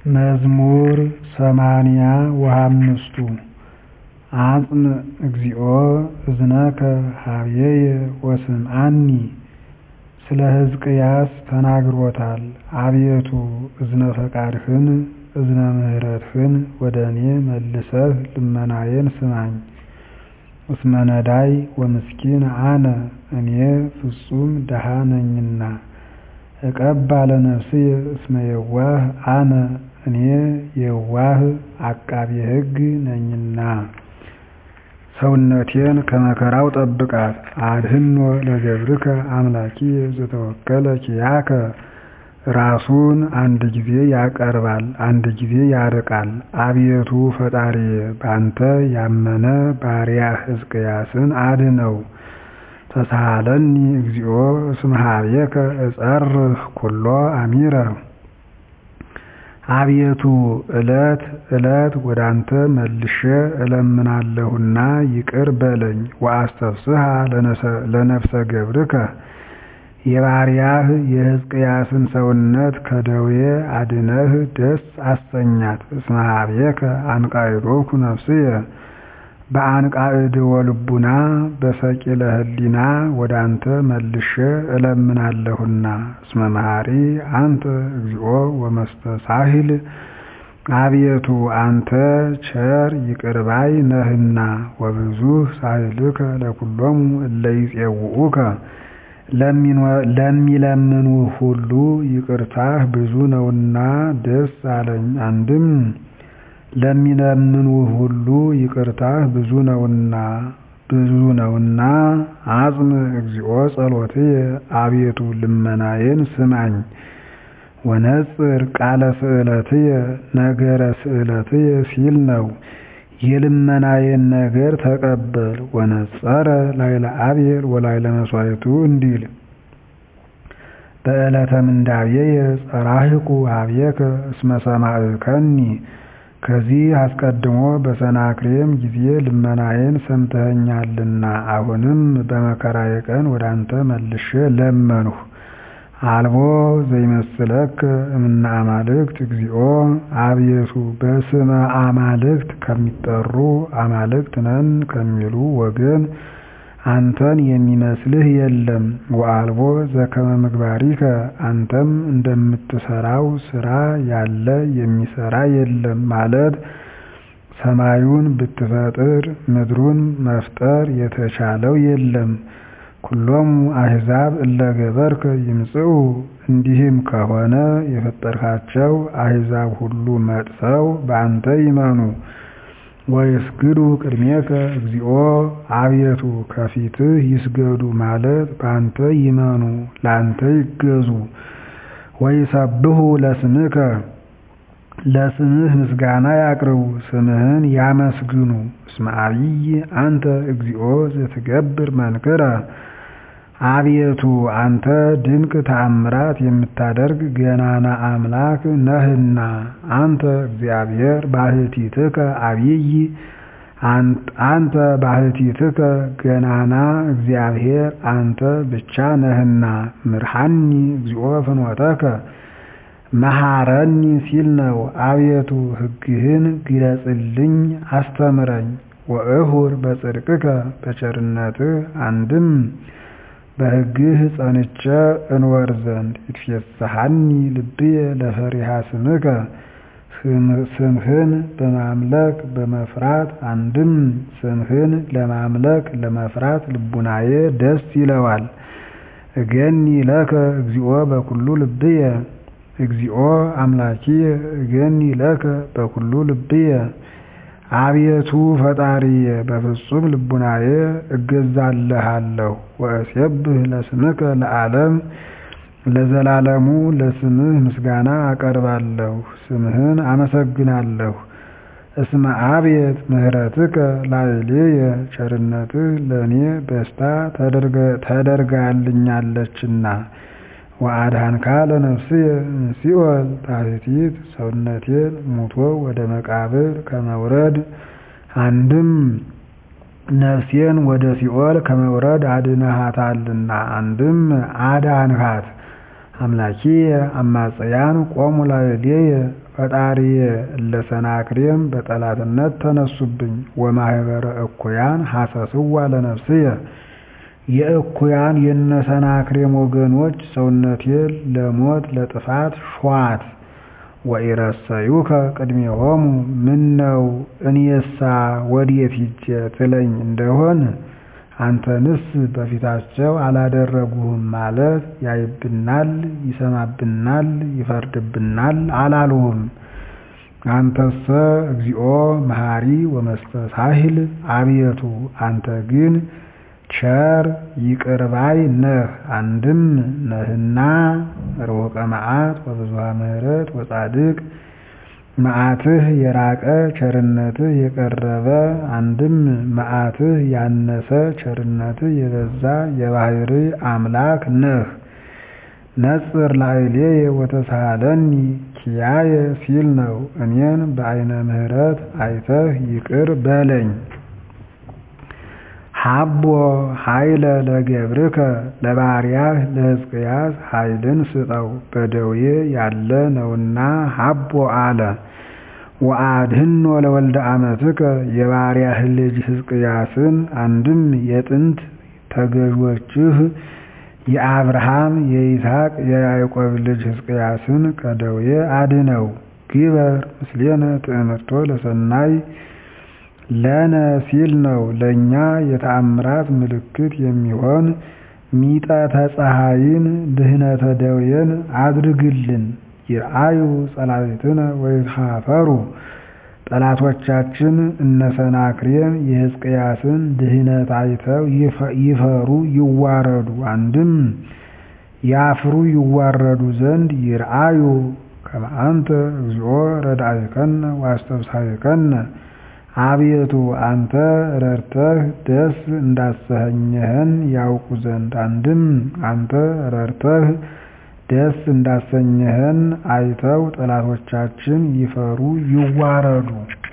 መዝሙር ሰማንያ ወሃምስቱ አጽንዕ እግዚኦ እዝነከ ኀቤየ ወስምዓኒ ስለ ሕዝቅያስ ተናግሮታል አቤቱ እዝነ ፈቃድህን እዝነ ምሕረትህን ወደ እኔ መልሰህ ልመናዬን ስማኝ እስመ ነዳይ ወምስኪን አነ እኔ ፍጹም ድሀ ነኝና እቀባ ለነፍስየ እስመ የዋህ አነ እኔ የዋህ አቃቤ ሕግ ነኝና ሰውነቴን ከመከራው ጠብቃት አድኅኖ ለገብርከ አምላኪየ ዘተወከለ ኪያከ ራሱን አንድ ጊዜ ያቀርባል አንድ ጊዜ ያርቃል አቤቱ ፈጣሪዬ ባንተ ያመነ ባሪያህ ሕዝቅያስን አድነው ተሳሃለኒ እግዚኦ እስመ ኀቤከ እጸርህ ኩሎ አሚረ አቤቱ ዕለት ዕለት ወዳንተ መልሼ እለምናለሁና ይቅር በለኝ ወአስተፍስሐ ለነፍሰ ገብርከ የባሪያህ የሕዝቅያስን ሰውነት ከደዌ አድነህ ደስ አሰኛት እስመ ኀቤከ አንቃዕዶኩ ነፍስየ በአንቃዕድወ ልቡና በሰቂለ ሕሊና ወዳንተ መልሼ እለምናለሁና እስመ መሐሪ አንተ እግዚኦ ወመስተሳሂል አቤቱ አንተ ቸር ይቅር ባይ ነህና ወብዙሕ ሳህልከ ለኵሎሙ እለ ይፄውዑከ ለሚለምኑህ ሁሉ ይቅርታህ ብዙ ነውና ደስ አለኝ አንድም ለሚለምኑህ ሁሉ ይቅርታህ ብዙ ነውና ብዙ ነውና አጽንዕ እግዚኦ ጸሎትየ አቤቱ ልመናዬን ስማኝ ወነጽር ቃለ ስእለትየ ነገረ ስእለትየ ሲል ነው የልመናዬን ነገር ተቀበል ወነጸረ ላዕለ አብየል ወላዕለ መሥዋዕቱ እንዲል በዕለተ ምንዳቤየ ጸራሂኩ ኀቤከ እስመ ሰማዕከኒ ከዚህ አስቀድሞ በሰናክሬም ጊዜ ልመናዬን ሰምተኸኛልና አሁንም በመከራዬ ቀን ወዳንተ መልሼ ለመንሁ አልቦ ዘይመስለከ እምነ አማልክት እግዚኦ አቤቱ በስመ አማልክት ከሚጠሩ አማልክት ነን ከሚሉ ወገን አንተን የሚመስልህ የለም ወአልቦ ዘከመ ምግባሪከ አንተም እንደምትሰራው ስራ ያለ የሚሰራ የለም ማለት ሰማዩን ብትፈጥር ምድሩን መፍጠር የተቻለው የለም ኩሎሙ አሕዛብ እለ ገበርከ ይምጽኡ እንዲህም ከሆነ የፈጠርካቸው አሕዛብ ሁሉ መጥተው በአንተ ይመኑ ወይስግዱ ቅድሜከ እግዚኦ አቤቱ ከፊትህ ይስገዱ ማለት በአንተ ይመኑ ለአንተ ይገዙ ወይሰብሑ ለስምከ ለስምህ ምስጋና ያቅርቡ ስምህን ያመስግኑ እስመ ዐቢይ አንተ እግዚኦ ዘትገብር መንክረ አቤቱ አንተ ድንቅ ተአምራት የምታደርግ ገናና አምላክ ነህና አንተ እግዚአብሔር ባሕቲትከ ዐቢይ አንተ ባሕቲትከ ገናና እግዚአብሔር አንተ ብቻ ነህና ምርሐኒ እግዚኦ ፍኖተከ መሐረኒ ሲል ነው አቤቱ ሕግህን ግለጽልኝ አስተምረኝ ወእሁር በጽድቅከ በቸርነትህ አንድም በሕግህ ጸንቼ እንወር ዘንድ ይትፌሳሐኒ ልብየ ለፈሪሃ ስምከ ስምህን በማምለክ በመፍራት አንድም ስምህን ለማምለክ ለመፍራት ልቡናዬ ደስ ይለዋል እገኒ ለከ እግዚኦ በኩሉ ልብየ እግዚኦ አምላኪየ እገኒ ለከ በኩሉ ልብየ አቤቱ ፈጣሪየ በፍጹም ልቡናዬ እገዛልሃለሁ ወእሴብህ ለስምከ ለዓለም ለዘላለሙ ለስምህ ምስጋና አቀርባለሁ ስምህን አመሰግናለሁ እስመ አብየት ምሕረትከ ላዕሌየ ቸርነትህ ለእኔ በስታ ተደርጋልኛለችና ወአድኃንካ ለነፍስየ እምሲኦል ታሕቲት ሰውነቴን ሙቶ ወደ መቃብር ከመውረድ አንድም ነፍሴን ወደ ሲኦል ከመውረድ አድነሃታልና አንድም አዳንሃት አምላኪየ አማጽያን ቆሙ ላዕሌየ ፈጣሪየ እለ ሰናክሬም በጠላትነት ተነሱብኝ። ወማኅበረ እኩያን ሐሰስዋ ለነፍስየ የእኩያን የነሰናክሬም ወገኖች ሰውነቴን ለሞት ለጥፋት ሿት። ወኢረሰዩከ ቅድሜሆሙ ምነው እኔሳ ወዴት ሂጄ ትለኝ እንደሆን አንተንስ በፊታቸው አላደረጉህም ማለት ያይብናል፣ ይሰማብናል፣ ይፈርድብናል አላሉህም። አንተሰ እግዚኦ መሐሪ ወመስተሳሂል አብየቱ አንተ ግን ቸር ይቅር ባይ ነህ። አንድም ነህና ርሑቀ መዓት ወብዙኃ ምሕረት ወጻድቅ መዓትህ የራቀ ቸርነትህ የቀረበ አንድም መዓትህ ያነሰ ቸርነትህ የበዛ የባሕርይ አምላክ ነህ። ነጽር ላዕሌየ ወተሳሃለኒ ኪያየ ሲል ነው። እኔን በዓይነ ምሕረት አይተህ ይቅር በለኝ። ሀቦ ኃይለ ለገብርከ ለባሪያህ ለሕዝቅያስ ኃይልን ስጠው በደዌ ያለ ነውና ሀቦ አለ። ወአድኅኖ ለወልደ አመትከ የባሪያህ ልጅ ሕዝቅያስን አንድም የጥንት ተገዦችህ የአብርሃም የይስሐቅ የያዕቆብ ልጅ ሕዝቅያስን ከደዌ አድነው። ግበር ምስሌነ ትእምርቶ ለሰናይ ለነ ሲል ነው። ለእኛ የተአምራት ምልክት የሚሆን ሚጠተ ፀሐይን ድህነተ ደዌን አድርግልን። ይርአዩ ጸላእትነ ወይትኀፈሩ ጠላቶቻችን እነ ሰናክሬም የሕዝቅያስን ድህነት አይተው ይፈሩ ይዋረዱ። አንድም ያፍሩ ይዋረዱ ዘንድ ይርአዩ ከመ አንተ እግዚኦ ረዳኢከነ ወአስተብሳሪከነ አቤቱ አንተ ረድተህ ደስ እንዳሰኘኸን ያውቁ ዘንድ አንድም አንተ ረድተህ ደስ እንዳሰኘኸን አይተው ጠላቶቻችን ይፈሩ ይዋረዱ።